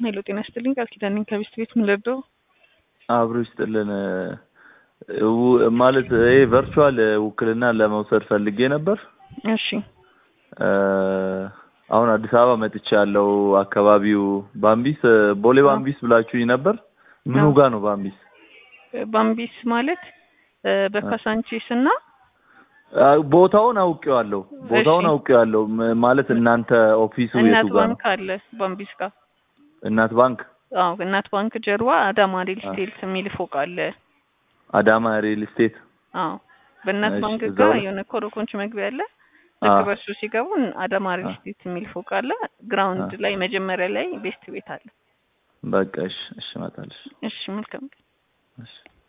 ሄሎ ጤና ይስጥልኝ። ቃል ኪዳን ነኝ ከቤስት ቤት ምን ልርዳው? አብሮ ይስጥልን። ው- ማለት ይሄ ቨርቹዋል ውክልና ለመውሰድ ፈልጌ ነበር። እሺ እ፣ አሁን አዲስ አበባ መጥቼ ያለው አካባቢው ባምቢስ ቦሌ ባምቢስ ብላችሁኝ ነበር። ምኑ አዎ። ጋ ነው ባምቢስ? ባምቢስ ማለት እ፣ በካሳንቺስ እና አ፣ ቦታውን አውቄዋለሁ። ቦታውን እሺ። አውቄዋለሁ። ም- ማለት እናንተ ኦፊሱ እናት የቱ ጋ ነው? ባንክ አለ ባምቢስ ጋር። እናት ባንክ አዎ እናት ባንክ ጀርባ አዳማ ሪል አ። ስቴት የሚል ፎቅ አለ። አዳማ ሪል ስቴት። አዎ በእናት እሺ፣ ባንክ እዛው ጋር ላይ? የሆነ ኮረኮንች መግቢያ አለ። አ፣ ልክ በሱ ሲገቡ አዳማ ሪል አ። ስቴት የሚል ፎቅ አለ። ግራውንድ አ። ላይ መጀመሪያ ላይ ቤስት ቤት አለ። በቃ እሺ፣ እሺ፣ እመጣለሁ። እሺ መልካም እሺ